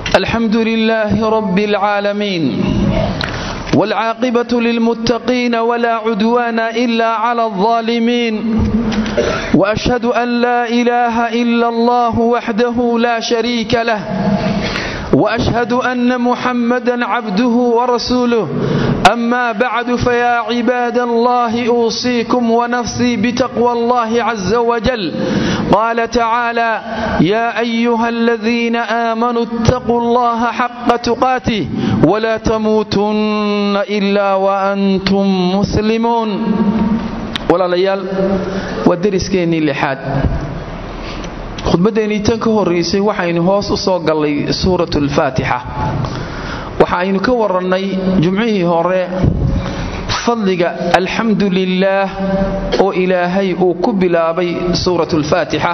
الحمد لله رب العالمين والعاقبة للمتقين ولا عدوان إلا على الظالمين وأشهد أن لا إله إلا الله وحده لا شريك له وأشهد أن محمدا عبده ورسوله أما بعد فيا عباد الله أوصيكم ونفسي بتقوى الله عز وجل قال تعالى يا أيها الذين آمنوا اتقوا الله حق تقاته ولا تموتن إلا وأنتم مسلمون ولا ليال ودرسكيني لحاد khudbaddeenii tan ka horraysay waxaynu hoos u soo gallay suuratu alfaatixa waxa aynu ka warannay jumcihii hore fadliga alxamdu lilaah oo ilaahay uu ku bilaabay suuratu alfaatixa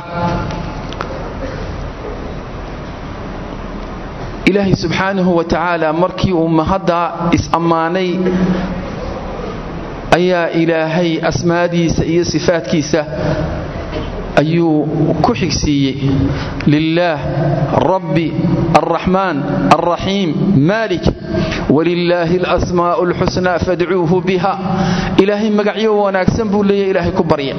ilaahay subxaanahu wa tacaala markii uu mahadda is-ammaanay ayaa ilaahay asmaadiisa iyo sifaadkiisa ayuu ku xigsiiyey lilaah rabbi alraxmaan alraxiim maalik walilaahi alasmaa'u alxusnaa fadcuuhu biha ilaahay magacyo wanaagsan buu leeyahy ilaahay ku barya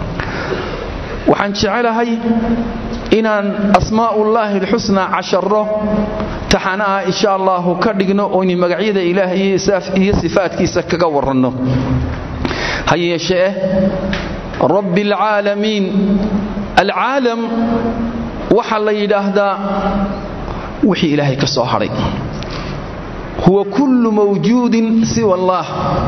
waxaan jecelahay inaan asmaa'ullaahi alxusnaa casharo taxana ah insha allahu ka dhigno oynu magacyada ilaahay iyo sifaadkiisa kaga waranno ha yeeshee rabbi alcaalamiin alcaalam waxaa la yidhaahdaa wixii ilaahay ka soo hadhay huwa kullu mawjuudin siwa allaah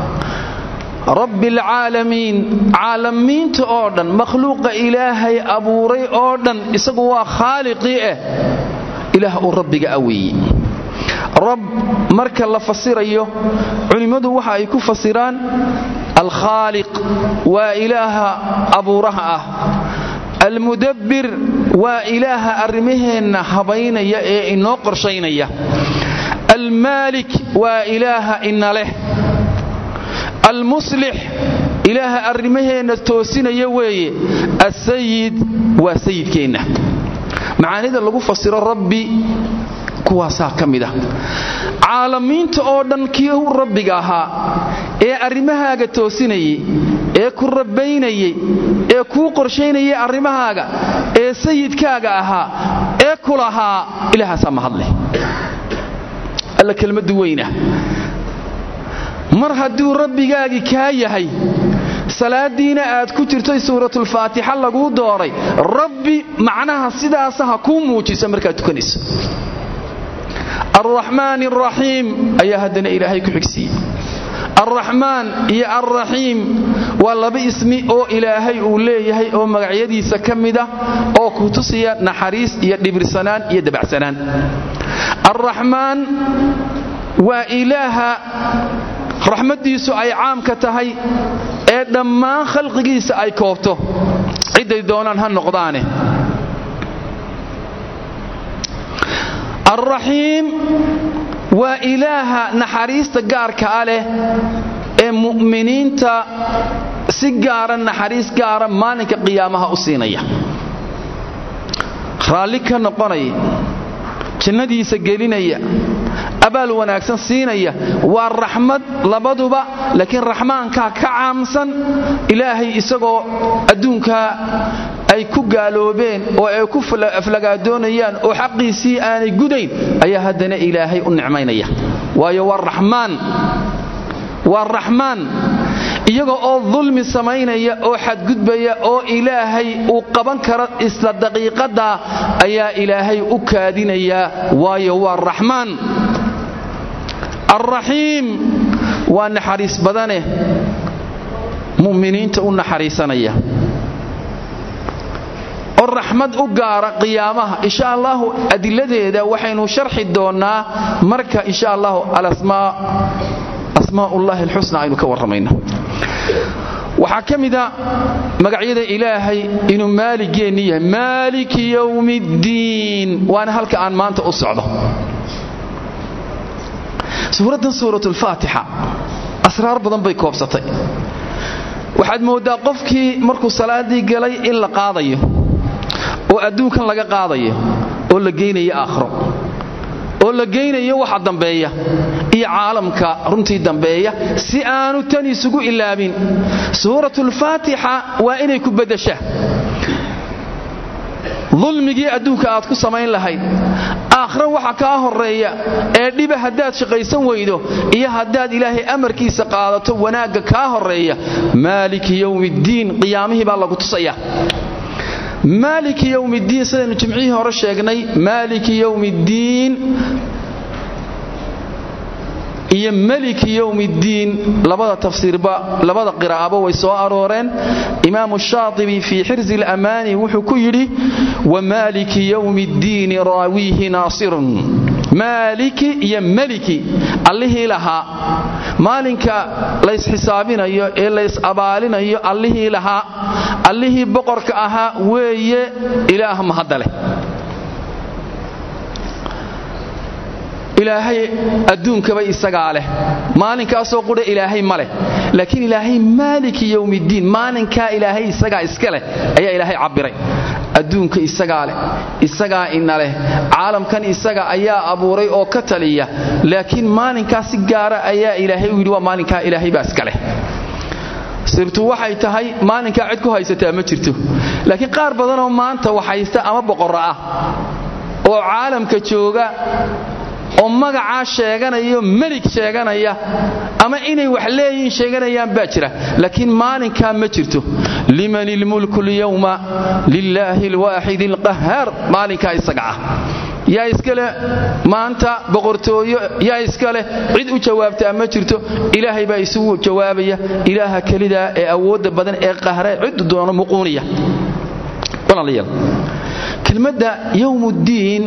rabbi alcaalamiin caalamiinta oo dhan makhluuqa ilaahay abuuray oo dhan isagu waa khaaliqii ah ilaah uu rabbiga aweeyey rab marka la fasirayo culimmadu waxa ay ku fasiraan alkhaaliq waa ilaaha abuuraha ah almudabbir waa ilaaha arrimaheenna habaynaya ee inoo qorshaynaya almaalik waa ilaaha ina leh almuslix ilaaha arrimaheenna toosinaya weeye asayid waa sayidkeenna macaanida lagu fasiro rabbi kuwaasaa ka mid ah caalamiinta oo dhan kii rabbiga ahaa ee arrimahaaga toosinayay ee ku rabbaynayay ee kuu qorshaynayay arrimahaaga ee sayidkaaga ahaa ee ku lahaa ilaahaasaa mahadleh alla kelmaddu weynah mar hadduu rabbigaagii kaa yahay salaadiina aad ku jirtay suuratulfaatixa laguu dooray rabbi macnaha sidaasa ha kuu muujisa markaad tukanayso alraxmaan alraxiim ayaa haddana ilaahay ku xigsiiyey alraxmaan iyo alraxiim waa laba ismi oo ilaahay uu leeyahay oo magacyadiisa ka mida oo ku tusiya naxariis iyo dhibirsanaan iyo dabacsanaan alraxmaan waa ilaaha raxmaddiisu ay caamka tahay ee dhammaan khalqigiisa ay koobto cidday doonaan ha noqdaane alraxiim waa ilaaha naxariista gaarka a leh ee mu'miniinta si gaara naxariis gaara maalinka qiyaamaha u siinaya raalli ka noqonaya jannadiisa gelinaya abaal wanaagsan siinaya waa raxmad labaduba laakiin raxmaankaa ka caamsan ilaahay isagoo adduunkaa ay ku gaaloobeen oo ay ku aflagaadoonayaan oo xaqiisii aanay gudayn ayaa haddana ilaahay u nicmaynaya waayo waa raxmaan waa raxmaan iyaga oo dulmi samaynaya oo xadgudbaya oo ilaahay uu qaban karo isla daqiiqadda ayaa ilaahay u kaadinayaa waayo waa raxmaan alraxiim waa naxariis badane mu'miniinta u naxariisanaya oo raxmad u gaara qiyaamaha insha allahu adiladeeda waxaynu sharxi doonnaa marka insha allahu alasmaa asmaaullahi alxusna aynu ka warramayno waxaa ka mida magacyada ilaahay inuu maaligeenni yahay maaliki yowmi ddiin waana halka aan maanta u socdo suuraddan suuratulfaatixa asraar badan bay koobsatay waxaad mooddaa qofkii markuu salaaddii galay in la qaadayo oo adduunkan laga qaadayo oo la geynayo aakhro la geynayo waxa dambeeya iyo caalamka runtii dambeeya si aanu tan isugu ilaabin suuratulfaatixa waa inay ku beddeshaa dulmigii adduunka aad ku samayn lahayd aakhre waxa kaa horreeya ee dhiba haddaad shaqaysan weydo iyo haddaad ilaahay amarkiisa qaadato wanaagga kaa horreeya maaliki yowmiiddiin qiyaamihii baa lagu tusaya maaliki yowmiiddiin sidaynu jimcihii hore sheegnay maaliki yowmiiddiin iyo maliki yowmiiddiin labada tafsiirba labada qiraa'aba way soo arooreen imaamu shaatibi fii xirsi alamaani wuxuu ku yidhi wamaaliki yowmiiddiini raawiihi naasirun maaliki iyo meliki allihii lahaa maalinka laysxisaabinayo ee lays abaalinayo allihii lahaa allihii boqorka ahaa weeye ilaah mahadda leh ilaahay adduunkaba isagaa leh maalinkaasoo qudha ilaahay ma leh laakiin ilaahay maaliki yowmiiddiin maalinkaa ilaahay isagaa iska leh ayaa ilaahay cabbiray adduunka isagaa leh isagaa ina leh caalamkan isaga ayaa abuuray oo ka taliya laakiin maalinkaa si gaara ayaa ilaahay u yidhi waa maalinkaa ilaahay baa iska leh sirtu waxay tahay maalinkaa cid ku haysataa ma jirto laakiin qaar badanoo maanta wax haysta ama boqorro ah oo caalamka jooga oo magacaa sheeganayo melig sheeganaya ama inay wax leeyihiin sheeganayaan baa jira laakiin maalinkaa ma jirto liman ilmulku lyawma lilaahi alwaaxidi alqahaar maalinkaa isaga ah yaa iskale maanta boqortooyo yaa iskaleh cid u jawaabtaa ma jirto ilaahay baa isugu jawaabaya ilaaha kelidaa ee awoodda badan ee qahre ciddu doono muquuniya walaalayaal kelmadda yowmuddiin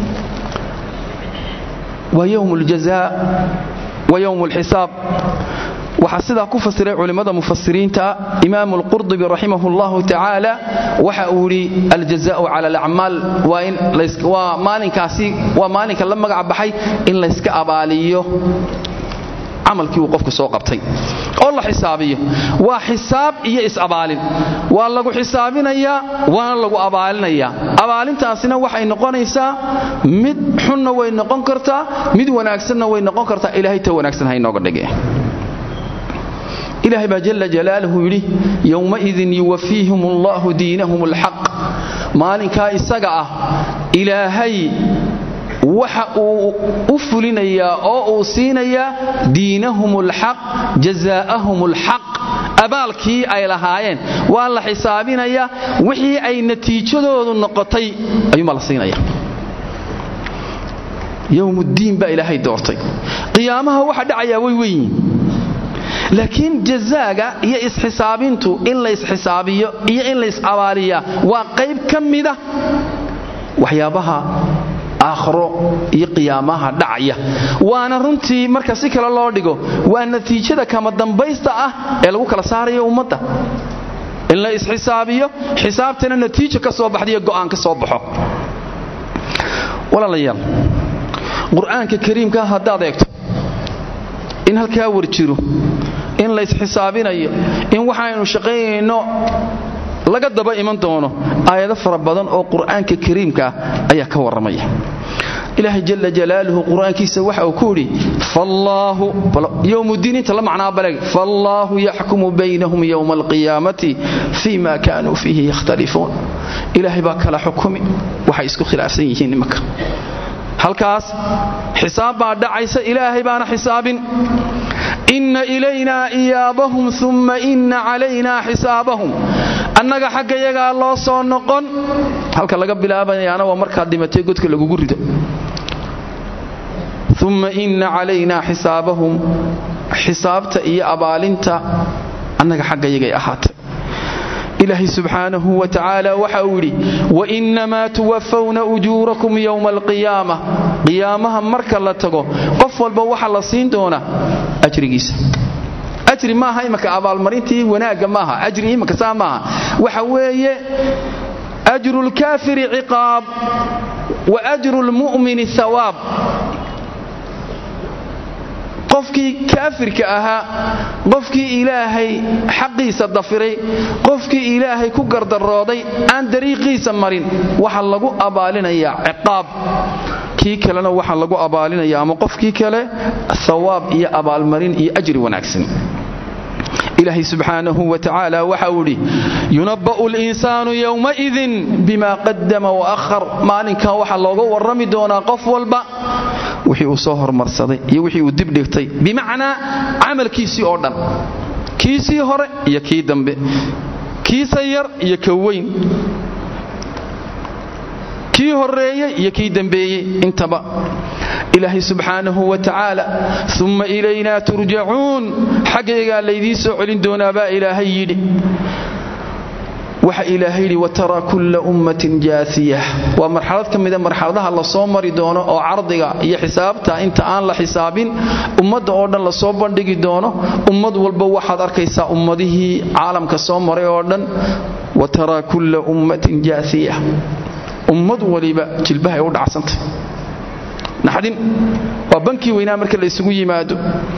waa yowm اljazaa wa yowm اlxisaab waxaa sidaa ku fasiray culimmada mufasiriinta imaamu اlqurdubi raximah اllahu tacaala waxa uu yidhi aljazaءu cala alacmaal waa maalinkaasi waa maalinka la magac baxay in layska abaaliyo camalkii uu qofku soo qabtay oo la xisaabiyo waa xisaab iyo is-abaalin waa lagu xisaabinayaa waana lagu abaalinayaa abaalintaasina waxay noqonaysaa mid xunna way noqon kartaa mid wanaagsanna way noqon kartaa ilaahay ta wanaagsan ha inooga dhige ilaahay baa jala jalaaluhu yidhi yowmaidin yuwafiihim allahu diinahum alxaq maalinkaa isaga ah ilaahay waxa uu u fulinayaa oo uu siinayaa diinahum alxaq jazaa'ahum alxaq abaalkii ay lahaayeen waa la xisaabinayaa wixii ay natiijadoodu noqotay ayuumaa la siinaya yowmuddiin baa ilaahay doortay qiyaamaha waxa dhacayaa way weynyiin laakiin jazaaga iyo isxisaabintu in laysxisaabiyo iyo in lays abaaliyaa waa qayb ka mida waxyaabaha aakhro iyo qiyaamaha dhacaya waana runtii marka si kale loo dhigo waa natiijada kama dambaysta ah ee lagu kala saarayo ummadda in la isxisaabiyo xisaabtana natiijo ka soo baxdaiyo go'aan ka soo baxo walaalayaal qur'aanka kariimka haddaad eegto in halkaa war jiro in laysxisaabinayo in waxaynu shaqaynayno laga daba iman doono aayado fara badan oo qur'aanka kariimka ah ayaa ka warramaya ilaahay jala jalaaluhu qur'aankiisa waxa uu ku yidhi fallaahu yowmuddiin inta la macnaa baleg faallaahu yaxkumu baynahum yowma alqiyaamati fii ma kaanuu fiihi yakhtalifuun ilaahay baa kala xukumi waxay isku khilaafsan yihiin nimanka halkaas xisaab baa dhacaysa ilaahay baana xisaabin inna ilaynaa iyaabahum uma inna calaynaa xisaabahum annaga xagga yagaa loo soo noqon halka laga bilaabayaana waa markaad dhimatay godka lagugu rido uma inna calaynaa xisaabahum xisaabta iyo abaalinta annaga xagga yagay ahaatay ilaahay subxaanahu wa tacaala waxa uu yidhi wainnamaa tuwafawna ujuurakum yowma alqiyaama qiyaamaha marka la tago qof walba waxa la siin doonaa ajrigiisa ajri maaha imaka abaalmarintii wanaagga maaha ajri imaka saa maaha waxa weeye ajru lkaafiri ciqaab wa ajru lmu'mini hawaab qofkii kaafirka ahaa qofkii ilaahay xaqiisa dafiray qofkii ilaahay ku gardarooday aan dariiqiisa marin waxa lagu abaalinayaa ciqaab kii kalena waxaa lagu abaalinaya ama qofkii kale hawaab iyo abaalmarin iyo ajri wanaagsan ilaahay subxaanahu wa tacaala waxa uu idhi yunabba'u linsaanu yowmaidin bima qadama waahar maalinkan waxaa looga warrami doonaa qof walba wixii uu soo hormarsaday iyo wixii uu dibdhigtay bimacnaa camalkiisii oo dhan kiisii hore iyo kii dambe kiisa yar iyo ka weyn kii horeeyey iyo kii dambeeyey intaba ilaahay subxaanahu wa tacaala uma ilaynaa turjacuun xaggaygaa laydiin soo celin doonaa baa ilaahay yidhi waxa ilaahay yidhi wataraa kulla ummatin jaasiya waa marxalad ka mida marxaladaha lasoo mari doono oo cardiga iyo xisaabta inta aan la xisaabin ummadda oo dhan lasoo bandhigi doono ummad walba waxaad arkaysaa ummadihii caalamka soo maray oo dhan wataraa kulla ummatin jaasiya ummad waliba jilbahay u dhacsantay naxdin waa bankii weynaa marka la isugu yimaado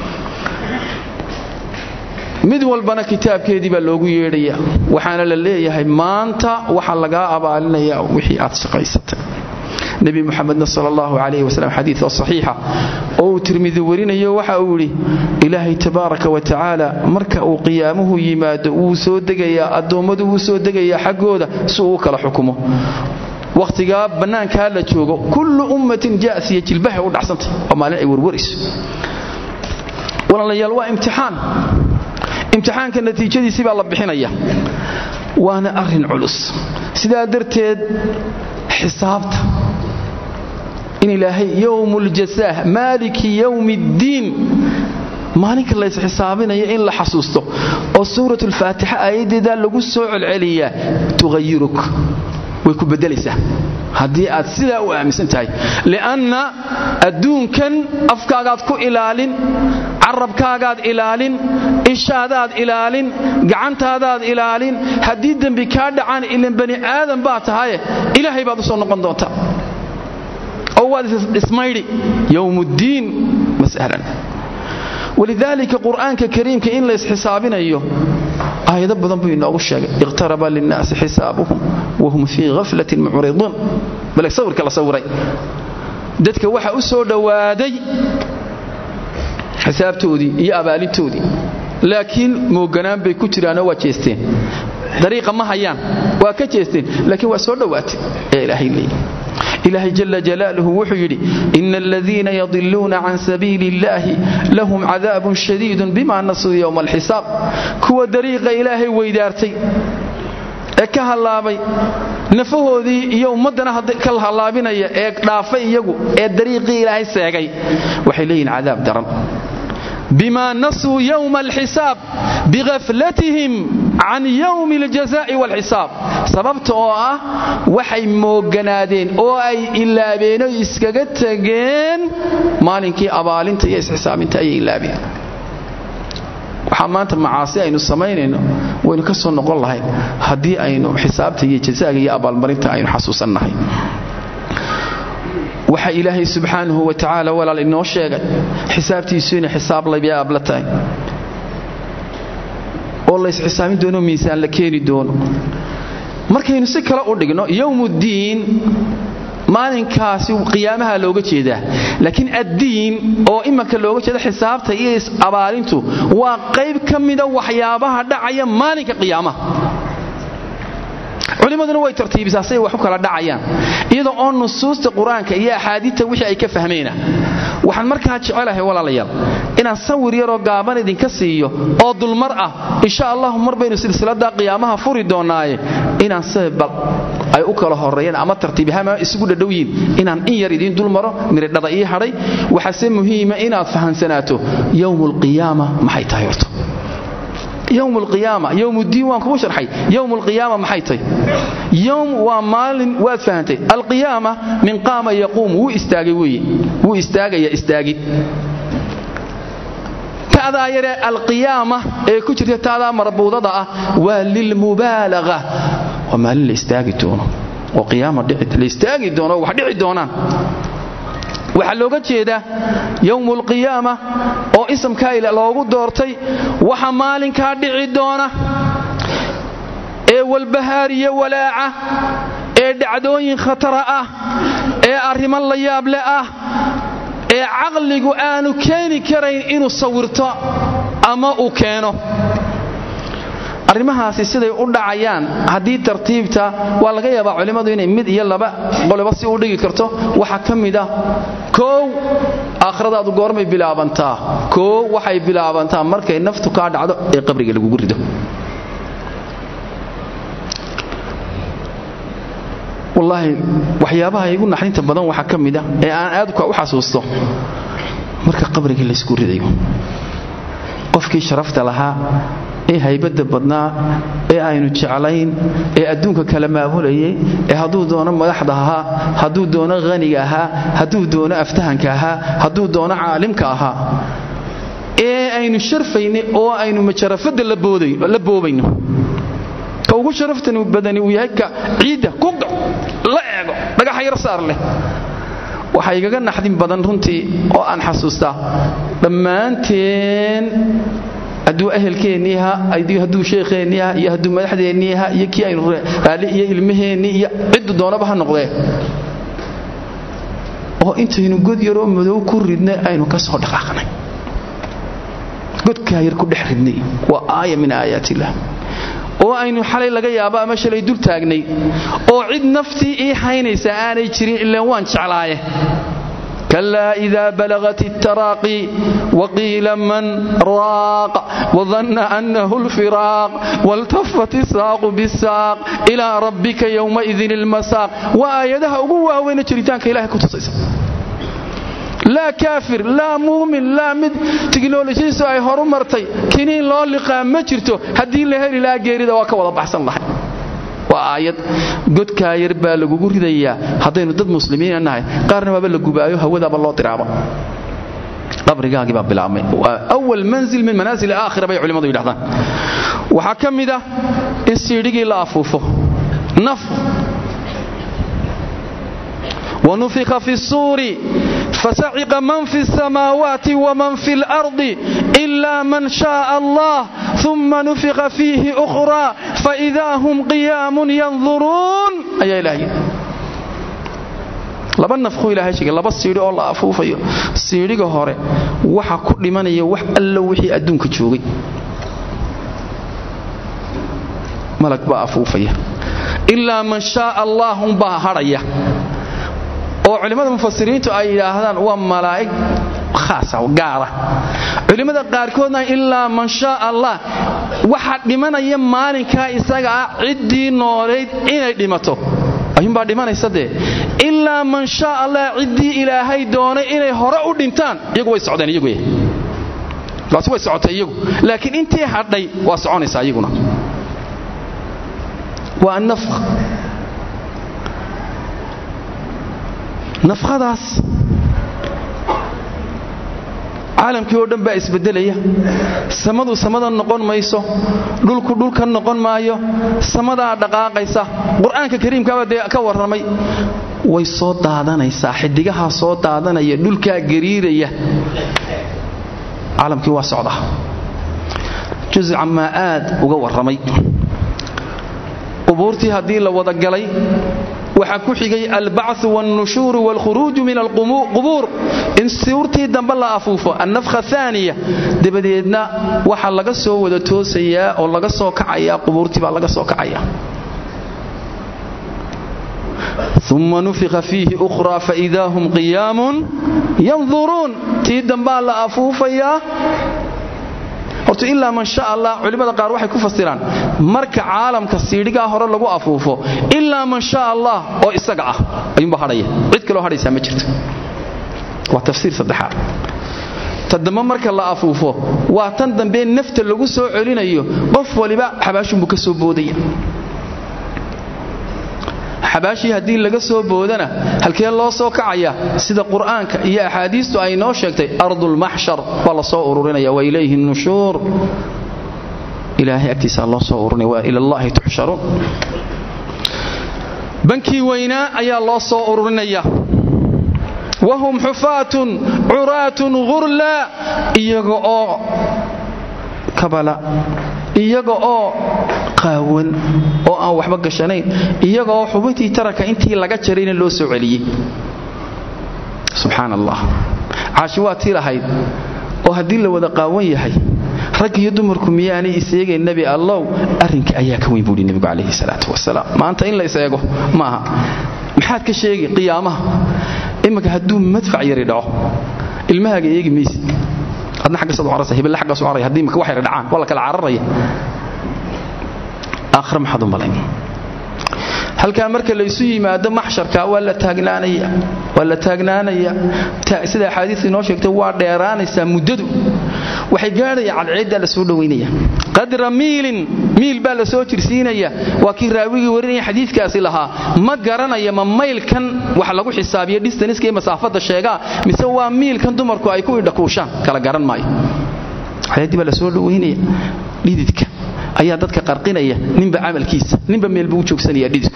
mid walbana kitaabkeedii baa loogu yeedhaya waxaana la leeyahay maanta waxaa lagaa abaalinayaa wixii aad shaqaysatay nebi muxamedna sal allahu calayh wasalam xadiidoo saxiixa oo uu tirmidi warinayo waxa uu yidhi ilaahay tabaaraka wa tacaala marka uu qiyaamuhu yimaado wuu soo degayaa addoommadu wuu soo degayaa xaggooda si uu u kala xukumo wakhtigaa bannaankaa la joogo kullu ummatin jasiya jilbahay u dhacsantay oo maalin ay warwarayso walaalayaal waa imtixaan imtixaanka natiijadiisii baa la bixinaya waana arrin culus sidaa darteed xisaabta in ilaahay yowmuuljasaah maaliki yowmi ddiin maalinka lays xisaabinayo in la xasuusto oo suurat ulfaatixa aayaddeedaa lagu soo celceliyaa tughayiruk way ku beddelaysaa haddii aad sidaa u aaminsan tahay li'anna adduunkan afkaagaad ku ilaalin carabkaagaad ilaalin ishaadaad ilaalin gacantaadaad ilaalin haddii dembi kaa dhacaan ilan bani aadan baa tahaye ilaahay baad u soo noqon doontaa oo waad ismaydhi yowmuddiin mas'alan walidaalika qur'aanka kariimka in lays xisaabinayo aayado badan buu inoogu sheegay iqtaraba linnaasi xisaabuhum wahum fii haflatin mucriduun bale sawirka la sawiray dadka waxa u soo dhowaaday xisaabtoodii iyo abaalintoodii laakiin mooganaan bay ku jiraanoo waa jeesteen dariiqa ma hayaan waa ka jeesteen laakiin waa soo dhowaatay ee ilaahay leeyahy ilaahay jala jalaaluhu wuxuu yidhi ina aladiina yadiluuna can sabiili illaahi lahum cadaabun shadiidun bima nasuu yowma alxisaab kuwa dariiqa ilaahay weydaartay ee ka hallaabay nafahoodii iyo ummaddana ka hallaabinaya ee dhaafay iyagu ee dariiqii ilaahay seegay waxay leeyihin cadaab daran bima nasuu yowma alxisaab bighaflatihim can yowmi aljaza'i walxisaab sababta oo ah waxay mooganaadeen oo ay ilaabeen oo iskaga tageen maalinkii abaalinta iyo isxisaabinta ayay ilaabeen waxaa maanta macaasi aynu samaynayno waynu ka soo noqon lahay haddii aynu xisaabta iyo jazaaga iyo abaalmarinta aynu xasuusannahay waxa ilaahay subxaanahu wa tacaala walaal inoo sheegay xisaabtiisu inay xisaab labiaab la tahay oo lays xisaabin doono miisaan la keeni doono markaynu si kale u dhigno yowmuddiin maalinkaasi qiyaamaha looga jeedaa laakiin addiin oo imanka looga jeeda xisaabta iyo is-abaalintu waa qayb ka mida waxyaabaha dhacaya maalinka qiyaamaha culimmaduna way tartiibisaa say wax u kala dhacayaan iyadoo oo nusuusta qur-aanka iyo axaadiidta wixii ay ka fahmeyna waxaan markaa jecelahay walaalayaal inaan sawir yaroo gaaban idinka siiyo oo dulmar ah insha allahu mar baynu silsiladaa qiyaamaha furi doonnaaye inaan sababal ay u kala horeeyaan ama tartiibahama isugu dhadhowyiin inaan in yar idiin dulmaro miridhada ii hadhay waxaase muhiima inaad fahamsanaato yowmu alqiyaama maxay tahay horto yowm alqiyaama yowmuddiin waan kugu sharxay yowm alqiyaama maxay tahy yowm waa maalin waad fahantay alqiyaama min qaama yaquum wuu istaagay weeye wuu istaagaya istaagid ta'daa yaree alqiyaama ee ku jirta ta'daa marbuudada ah waa lilmubaalaga waa maalin la istaagi doono oo qiyaama la istaagi doono wax dhici doonaan waxaa looga jeedaa yowmu alqiyaama oo isamkaa loogu doortay waxa maalinkaa dhici doona ee walbahaariyo walaaca ee dhacdooyin khatara ah ee arrimo la yaable ah ee caqligu aanu keeni karayn inuu sawirto ama uu keeno arrimahaasi siday u dhacayaan haddii tartiibta waa laga yaabaa culimmadu inay mid iyo laba qoloba si u dhigi karto waxaa ka mid ah koow aakhiradaadu goormay bilaabantaa koow waxay bilaabantaa markay naftu kaa dhacdo ee qabriga lagugu rido wallaahi waxyaabaha igu naxdinta badan waxaa ka mid ah ee aan aad u xasuusto marka qabrigii laysku ridayo qofkii sharafta lahaa ee haybadda badnaa ee aynu jeclayn ee adduunka kala maamulayay ee hadduu doono madaxda ahaa hadduu doono haniga ahaa hadduu doono aftahanka ahaa hadduu doono caalimka ahaa ee aynu sharfaynay oo aynu majarafadda la boobayno ka ugu sharaftani badani uu yahay ka ciidda kuga la eego dhagaxa yar saar leh waxaa igaga naxdin badan runtii oo aan xasuustaa dhammaanteen hadduu ahelkeennii ahaa hadduu sheekheennii ahaa iyo hadduu madaxdeennii ahaa iyo kii aynu raalli iyo ilmaheennii iyo ciddu doonaba ha noqdee oo intaynu god yaroo madow ku ridnay aynu ka soo dhaqaaqnay godkaa yar ku dhex ridnay waa aaya min aayaat illah oo aynu xalay laga yaabo ama shalay dul taagnay oo cid naftii ii haynaysa aanay jirin ilaan waan jeclaaye كلا إذا بلغت التراقي وقيل من راق وظن أنه الفراق والتفت الساق بالساق إلى ربك يومئذ المساق وآياتها أقوى وين جريتانك إلهي كتصيص لا كافر لا مؤمن لا مد تكنولوجيسو ay horu martay kiniin loo liqaa ma jirto haddii la heli lahaa geerida waa ka wada baxsan lahay waa aayad godkaa yar baa lagugu ridayaa haddaynu dad muslimiina nahay qaarna waaba la gubaayo hawadaaba loo diraaba qabrigaagii baa bilaabmay waa awal manzil min manaasil aakhira bay culimmadu yidhahdaan waxaa ka mid ah in siidhigii la afuufo naf ونفخ في الصور فسعق من في السماوات ومن في الأرض إلا من شاء الله ثم نفخ فيه أخرى فإذا هم قيام ينظرون أي إلهي laba nafku ilaahay sheegay laba siidhi oo la afuufayo siidhiga hore waxa ku dhimanaya wax allo wixii adduunka joogay malag baa afuufaya ilaa man shaaa allah unbaa hadhaya oo culimmada mufasiriintu ay yidhaahdaan waa malaa'ig khaasa gaara culimmada qaarkoodna ilaa man shaa allah waxa dhimanaya maalinkaa isaga ah ciddii noolayd inay dhimato ayuunbaa dhimanaysa dee ilaa man shaa allah ciddii ilaahay doonay inay hore u dhintaan iyagu way socdeen iyagu taasi way socotay iyagu laakiin intii hadhay waa soconaysaa iyaguna waa annafq nafqadaas caalamkii oo dhan baa isbedelaya samadu samada noqon mayso dhulku dhulka noqon maayo samadaa dhaqaaqaysa qur-aanka kariimkaaba dee ka warramay way soo daadanaysaa xidigahaa soo daadanaya dhulkaa gariiraya caalamkii waa socda jusca maa aad uga warramay qubuurtii haddii la wada galay waxaa ku xigay albacu wاlnushuuru wاlkhuruuju min alqubuur in suurtii dambe la afuufo annafkha aaniya dabadeedna waxaa laga soo wada toosayaa oo laga soo kacayaa qubuurtii baa laga soo kacaya uma nufika fiihi ukhraa faida hum qiyaamun yanduruun tii dambaa la afuufayaa horta ilaa man sha allah culimmada qaar waxay ku fasiraan marka caalamka siidhigaa hore lagu afuufo ilaa man sha allah oo isaga ah ayuunbaa hadhaya cid kaloo hadhaysaa ma jirto waa tafsiir saddexaad ta dambe marka la afuufo waa tan dambe nafta lagu soo celinayo qof waliba xabaashunbuu ka soo boodaya xabaashii haddii laga soo boodana halkee loo soo kacaya sida qur'aanka iyo axaadiistu ay noo sheegtay ardulmaxshar waa la soo ururinaya wa ilayhi nushuur ilaahay agtiisaa loo soo ururinaya wa ila allahi tuxsharuun bankii weynaa ayaa loo soo ururinaya wahum xufaatun curaatun ghurla iyaga oo kabala iyaga oo qaawan oo aan waxba gashanayn iyaga oo xubintii taranka intii laga jarayna loo soo celiyey subxaan allah caashi waa tii lahayd oo haddii la wada qaawan yahay rag iyo dumarku miyaanay iseegayn nebi allow arrinka ayaa ka weyn buuhi nebigu calayhi salaatu wasalaam maanta in la iseego maaha maxaad ka sheegi qiyaamaha iminka hadduu madfac yari dhaco ilmahaaga eegi maysid adna xaggasaad carasa hebelle xaggaas u caraya haddii imika wax yar dhacaan waa la kala cararaya aakhira maxaad u malayn halkaa marka laysu yimaado maxsharka waa la taagnaanaya waa la taagnaanaya sida axaadiistu inoo sheegtay waa dheeraanaysaa muddadu waxay gaadhaya cadceeddaa la soo dhowaynaya qadra miilin miil baa la soo jirsiinaya waa kii raawigii warinaya xadiidkaasi lahaa ma garanaya ma maylkan wax lagu xisaabiyo distaniska iyo masaafada sheegaa mise waa miilkan dumarku ay ku idhakuushaan kala garan maayo cadceeddii baa la soo dhowaynaya dhididka ayaa dadka qarqinaya ninba camalkiisa ninba meel buu u joogsanaya dhididku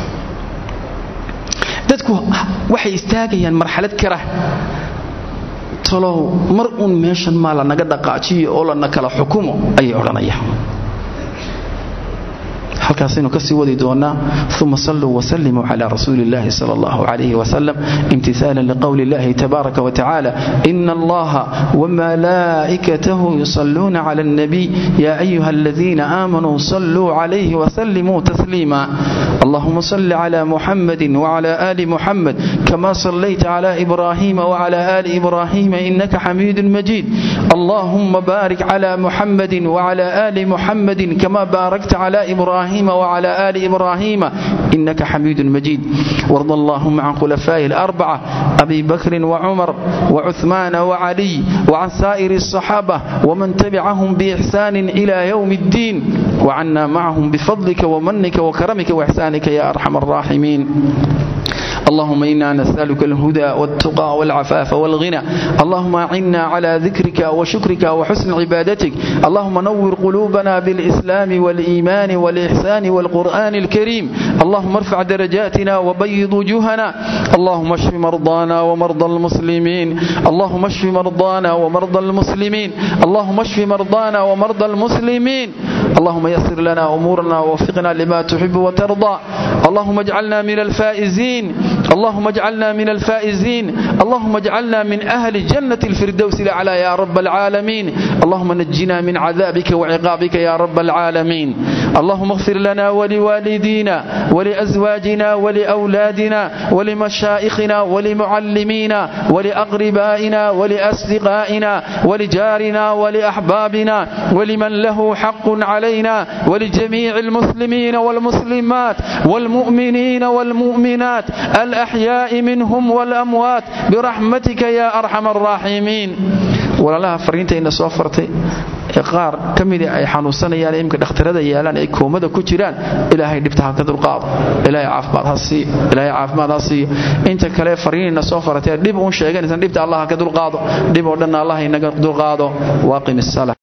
dadku waxay istaagayaan marxalad kara talow mar uun meeshan maa lanaga dhaqaajiyo oo lana kala xukumo ayay odhanayaan halkaasaynu kasii wadi doonaa uma saluu wsalimuu cla rasuuli اllahi sal اllah alayh wsalam imtiثaala liqowli اllahi tabaaraka wtacala ina allaha wmalaa'ikatahu yusaluuna cla اlnabiy ya ayuha aladiina aamanuu saluu calayhi wsalimuu tasliima allahuma صل cla muxamadi wcla ali muxamed kama صlayta cla ibrahima wcla ali ibrahima inaka xamiidu majid allahuma barik cla muxamadi wcla ali muxamadi kama baarakta cla ibrahima وعلى آل إبراهيم إنك حميد مجيد وارض اللهم عن خلفائه الأربعة أبي بكر وعمر وعثمان وعلي وعن سائر الصحابة ومن تبعهم بإحسان إلى يوم الدين وعنا معهم بفضلك ومنك وكرمك وإحسانك يا أرحم الراحمين اللهم إنا نسألك الهدى والتقى والعفاف والغنى اللهم أعنا على ذكرك وشكرك وحسن عبادتك اللهم نور قلوبنا بالإسلام والإيمان والإحسان والقرآن الكريم اللهم ارفع درجاتنا وبيض وجوهنا اللهم اشف مرضانا ومرضى المسلمين اللهم اشف مرضانا ومرضى المسلمين اللهم اشف مرضانا ومرضى المسلمين اللهم يسر لنا أمورنا ووفقنا لما تحب وترضى اللهم اجعلنا من الفائزين اللهم اجعلنا من الفائزين اللهم اجعلنا من أهل جنة الفردوس الأعلى يا رب العالمين اللهم نجنا من عذابك وعقابك يا رب العالمين اللهم اغفر لنا ولوالدينا ولأزواجنا ولأولادنا ولمشائخنا ولمعلمينا ولأقربائنا ولأصدقائنا ولجارنا ولأحبابنا ولمن له حق علينا ولجميع المسلمين والمسلمات والمؤمنين والمؤمنات الأحياء منهم والأموات برحمتك يا أرحم الراحمين walaalaha fariintayna soo fartay ee qaar ka mida ay xanuunsanayaan imika dhakhtarada yaalaan ay koomada ku jiraan ilaahay dhibta ha ka dulqaado ilaahay caafimaad ha siiyo ilaahay caafimaad ha siiyo inta kale fariinayna soo fartay dhib uun sheeganaysan dhibta allah ha ka dulqaado dhib oo dhanna allah inaga dulqaado waaqim isala